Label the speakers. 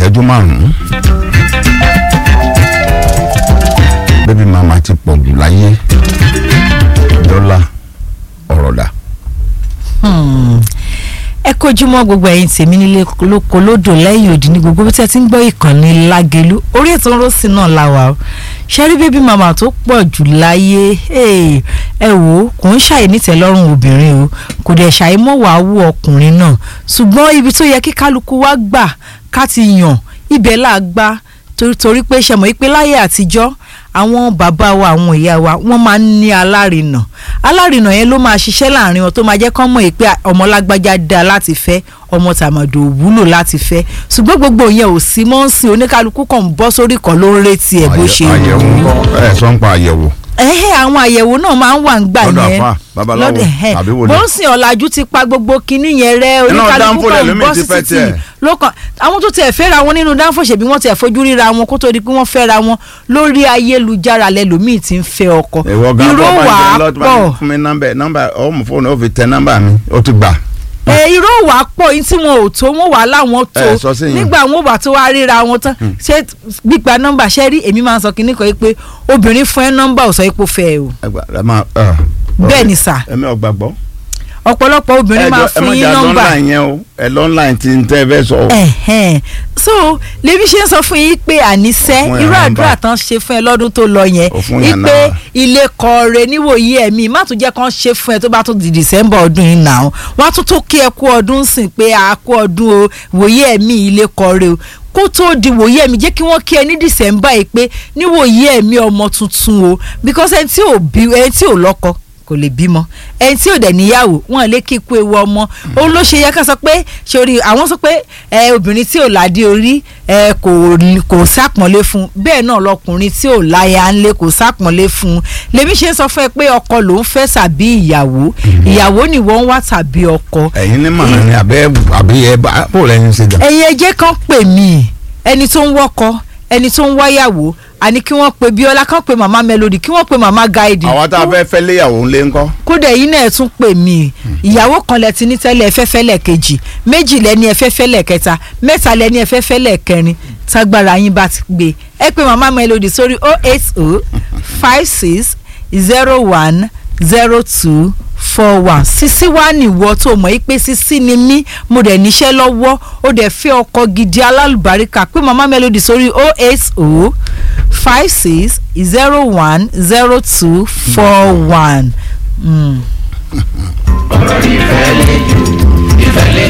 Speaker 1: ìṣẹ́jú márùn-ún bébí màmá ti pọ̀ jù láyé dọ́là ọ̀rọ̀ dà.
Speaker 2: ẹ kójúmọ́ gbogbo ẹ̀yin tèmi nílé lóko lódò lẹ́yìn òdì ní gbogbo bí tí ẹ ti ń gbọ́ ìkànnì lágẹ̀lú orí ètò ńrọ́sì náà la wà ó ṣẹ́rí bébí màmá tó pọ̀ jù láyé ẹ wò ó kò ń ṣàyè nítẹ̀lọ́rùn obìnrin o kò dẹ̀ ṣàyè mọ́ wàá wú ọkùnrin náà ṣùgbọ́n ibi tó yẹ kí kálukú wá gbà ká ti yàn ibẹ̀ là á gbà torí pé ṣẹmọ̀ yìí pé láyé àtijọ́ àwọn bàbá wa àwọn ìyá wa wọ́n máa ń ní alárinà alárinà yẹn ló máa ṣiṣẹ́ láàrin wọn tó máa jẹ́ kán mọ̀ pé ọmọ lágbájá dáa láti fẹ́ ọmọ tàmàdò wúlò láti fẹ́ ṣùgbọ́n gbogbo yẹn ò sí mọ́ ń sìn oníkálukú kan ń bọ́ sórí kan ló ń retí ẹ̀ bó ṣe
Speaker 1: àyẹ̀wò ńkọ́ ẹ̀ sọ ń pa àyẹ̀wò.
Speaker 2: ẹ̀hẹ́ àwọn àyẹ̀wò náà máa ń wà ń gbà
Speaker 1: lọ́dọ̀
Speaker 2: yẹn
Speaker 1: àfà babaláwo
Speaker 2: ẹ̀hẹ́.
Speaker 1: àbí wòlíì.
Speaker 2: bó ń sìn ọ̀làjú ti pa gbogbo kinní yẹn rẹ
Speaker 1: Iná
Speaker 2: oníkálukú
Speaker 1: dánfó
Speaker 2: kan ń
Speaker 1: lẹ́lòmíì
Speaker 2: bọ́
Speaker 1: ti
Speaker 2: sí
Speaker 1: fẹ́
Speaker 2: títì
Speaker 1: tiẹ̀.
Speaker 2: lọ́kàn àwọn tó tiẹ̀ fẹ́ra wọn nínú dánfò ṣèbí wọ́n tiẹ̀ fojú ríra wọn kó tó di pé wọ́n fẹ́ra wọn lórí ayélujára lẹ́lòmíì ti ń fẹ́ ọkọ
Speaker 1: ìwọ gan
Speaker 2: irọ́
Speaker 1: bọ́
Speaker 2: wà
Speaker 1: bá
Speaker 2: á
Speaker 1: jẹ́ lọ́tọ́
Speaker 2: pọ̀
Speaker 1: bá fún mi nọ́mbà nọ́mbà ọmọ fóònù ó fi tẹ nọ́mbà mi ó ti gbà.
Speaker 2: ẹ irọ́ wà á pọ̀ yín tí wọn ò tó wọn wà láwọn tó
Speaker 1: Ẹ, sọ sí yẹn.
Speaker 2: nígbà wọn ò bá tó wá ríra wọn tán ṣé gbígba nọ́mbà ṣẹ́ rí èmi máa ń sọ kínní kan yìí pé obìnrin fún ẹ nọ́mbà ò sọ ipò fẹ́ ẹ o
Speaker 1: ẹ gbà ẹ máa. ẹ,
Speaker 2: bẹ́ẹ̀ ni sà
Speaker 1: ẹmi ò gbàgbọ́.
Speaker 2: ọ̀pọ̀lọpọ̀ obìnrin máa
Speaker 1: ẹ
Speaker 2: fún
Speaker 1: má
Speaker 2: yín
Speaker 1: jà
Speaker 2: nọ́mbà
Speaker 1: lọ́nláìn yẹn o ẹ lọ́nláìn tí ń tẹ́ ẹ fẹ́ sọ. o.
Speaker 2: ẹ̀hẹ́n so lèmi ṣe ń sọ fún yín pé àníṣe
Speaker 1: Ó fún yàn
Speaker 2: irú
Speaker 1: nọ́mbà.
Speaker 2: àdúrà tán ṣe fún ẹ lọ́dún tó lọ yẹn
Speaker 1: Ó fún yàn
Speaker 2: wípé
Speaker 1: nọ́mbà.
Speaker 2: ilé kọ̀ọ̀rẹ́ níwòyí ẹ̀mí má tún jẹ́ kán ṣe fún ẹ tó bá tún di december ọdún yìí nà ó wọ́n á tún tó kí ẹ kú ọdún sìn pé a kú ọdún o wòye ẹ̀mí ilé kọ̀ọ̀rẹ́ o kó tó di wòye ẹ̀mí jẹ́ kí wọ́n kí ẹ ní december yìí pé níwòye ẹ̀mí ọmọ tuntun o because ẹni tí ò bí ẹni tí ò lọ́kọ kò lè bímọ ẹni tí ò dẹ̀ níyàwó wọn lè kí ikú ewu ọmọ ó ló ṣe yẹ ká sọ pé sori àwọn sọ pé ẹ obìnrin tí ò ládé orí ẹ kò kò sápọ̀nlé fún bẹ́ẹ̀ náà lọkùnrin tí ò láya ńlé kò sápọ̀nlé fún lèmi ṣe ń sọ fún ẹ pé ọkọ ló ń fẹ́ tàbí ìyàwó ìyàwó ni wọ́n ń wá tàbí ọkọ
Speaker 1: ẹ̀yin ní màmá ni àbẹ́ àbí ẹ bá bó lẹ́yìn ṣe jà.
Speaker 2: ẹ̀yin ẹjẹ́ kan pè mí ẹni tó ń wọ́kọ ẹni tó ń wáyàwó àní kí wọ́n pe bíọ́lá kan pe màmá melody kí wọ́n pe màmá guide
Speaker 1: àwa tá a fẹ́ fẹ́ léyàwó ńlé ńkọ́.
Speaker 2: kódà yìí náà ẹ tún pè mí ìyàwó kan lẹ ti ní tẹ́lẹ̀ ẹfẹ́fẹ́ lẹ́ẹ̀kejì méjì lẹ́ni ẹfẹ́fẹ́ lẹ́ẹ̀kẹta mẹ́ta lẹ́ni ẹfẹ́fẹ́ lẹ́ẹ̀kẹrin tágbára yín bá ti gbé ẹ pé màmá melody sórí oh eight oh five six zero one zero two four one sisi wa nìwọ tó mọ̀ yí pé sisi ni mí mo dẹ̀ níṣẹ́ lọ́wọ́ ó dẹ̀ fẹ́ ọkọ gidi alálùbáríkà pé màmá melody sórí oh eight oh five six zero one zero two four one. Mm.
Speaker 3: ọ̀rọ̀ ìfẹ́ lè jù ìfẹ́ lè